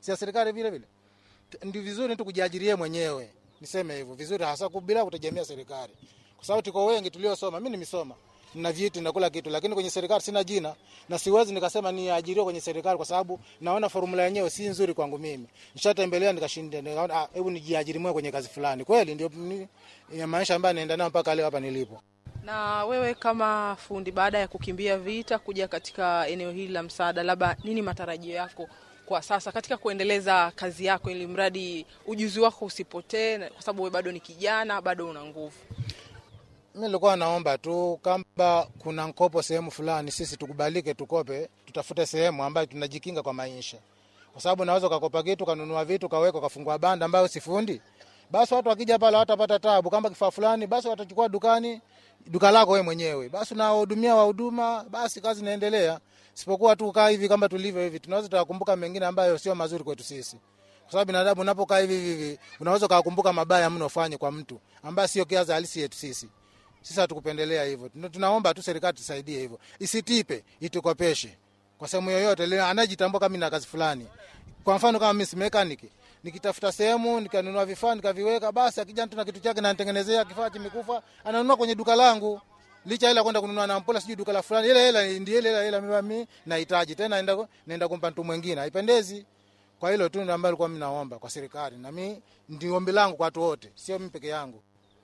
si ya serikali vile vile. Ndio vizuri tu kujiajirie mwenyewe, niseme hivyo vizuri, hasa bila kutegemea serikali, kwa sababu tuko wengi tuliosoma. Mimi nimesoma na vyeti na kula kitu, lakini kwenye serikali sina jina na siwezi nikasema niajiriwe kwenye serikali, kwa sababu naona formula yenyewe si nzuri kwangu. Mimi nishatembelea nikashinda, nikaona ah, hebu nijiajiri mwenyewe kwenye kazi fulani. Kweli ndio ni- ya maisha ambayo naenda nayo mpaka leo hapa nilipo. Na wewe kama fundi, baada ya kukimbia vita kuja katika eneo hili la msaada, labda nini matarajio yako kwa sasa katika kuendeleza kazi yako, ili mradi ujuzi wako usipotee, na- kwa sababu wewe bado ni kijana, bado una nguvu. Mi nilikuwa naomba tu kama kuna mkopo sehemu fulani, sisi tukubalike, tukope, tutafute sehemu ambayo tunajikinga kwa maisha, kwa sababu naweza ukakopa kitu kanunua vitu kaweka kafungua banda ambayo sifundi, basi watu wakija pale watapata tabu. Kama kifaa fulani, basi watachukua dukani, duka lako wewe mwenyewe, basi unawahudumia wahuduma, basi kazi inaendelea. Sipokuwa tu kaa hivi kama tulivyo hivi, tunaweza tukakumbuka mengine ambayo sio mazuri kwetu sisi kwa sababu binadamu unapokaa hivi hivi hivi, unaweza ukakumbuka mabaya mno ufanye kwa mtu ambaye sio kiaza halisi yetu sisi. Sisi hatukupendelea hivyo. Tuna- Tunaomba tu serikali tusaidie hivyo, isitipe, itukopeshe kwa sehemu yoyote ile anajitambua kama na kazi fulani. Kwa mfano kama mimi si mechanic, nikitafuta sehemu nikanunua vifaa nikaviweka, basi akija mtu na kitu chake nanitengenezea kifaa kimekufa, ananunua kwenye duka langu licha ila kwenda kununua na mpola sijui duka la fulani, ile ile ndio ile ile ile mimi nahitaji tena, naenda naenda kumpa mtu mwingine, haipendezi. Kwa hilo tu ndio ambalo nilikuwa mimi naomba kwa serikali, na mimi ndio ombi langu kwa watu wote, sio mimi peke yangu.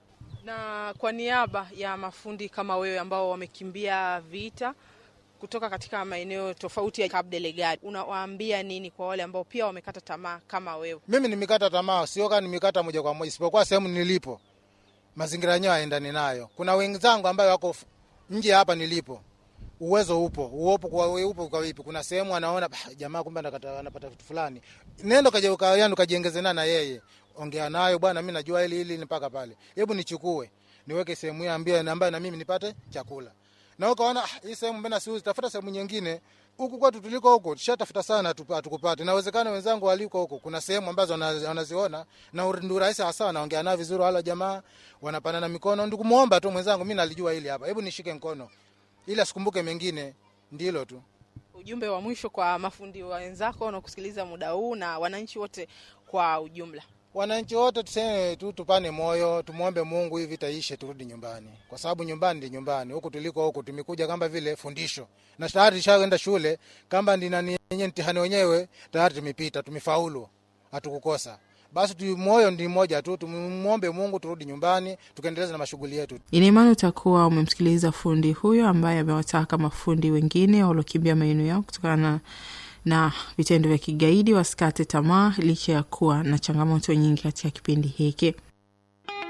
Na kwa niaba ya mafundi kama wewe ambao wamekimbia vita kutoka katika maeneo tofauti ya Cabo Delgado, unawaambia nini kwa wale ambao pia wamekata tamaa kama wewe? Mimi nimekata tamaa, sio kama nimekata moja kwa moja, isipokuwa sehemu nilipo mazingira yenyewe haendani nayo. Kuna wenzangu ambayo wako f- nje hapa nilipo, uwezo upo, uopo kwa upo kwa vipi? Kuna sehemu anaona "Bah, jamaa kumbe anakata- anapata vitu fulani, nenda kaje ukayani ukajiongeze na yeye, ongea nayo bwana, mimi najua hili hili mpaka pale, hebu nichukue niweke sehemu hiyo ambie ambayo na mimi nipate chakula. Na ukaona "Ah, hii sehemu mbona siuzi, tafuta sehemu nyingine huku kwetu tuliko huko tushatafuta sana hatupa- hatukupata. Inawezekana wenzangu waliko huko, kuna sehemu ambazo wana- wanaziona na ur- ndio rahisi hasa, wanaongea nao vizuri, wala jamaa wanapanana mikono. Ndio kumuomba tu mwenzangu, mimi nalijua hili hapa, hebu nishike mkono ili asikumbuke mengine, ndilo tu. Ujumbe wa mwisho kwa mafundi wenzako wanaokusikiliza muda huu na wananchi wote kwa ujumla. Wananchi wote tuseme tu, tupane moyo, tumwombe Mungu hivi taishe, turudi nyumbani, kwa sababu nyumbani ndi nyumbani. Huku tuliko huku tumekuja kama vile fundisho, na tayari tushaenda shule, kama ndi nani yenye mtihani wenyewe tayari tumepita, tumefaulu, hatukukosa. Basi tu moyo ndi mmoja tu, tumwombe Mungu turudi nyumbani, tukaendeleza na mashughuli yetu. Ina imani utakuwa umemsikiliza fundi huyo ambaye amewataka mafundi wengine waliokimbia maeneo yao kutokana na vitendo vya kigaidi wasikate tamaa licha ya kuwa na changamoto nyingi katika kipindi hiki.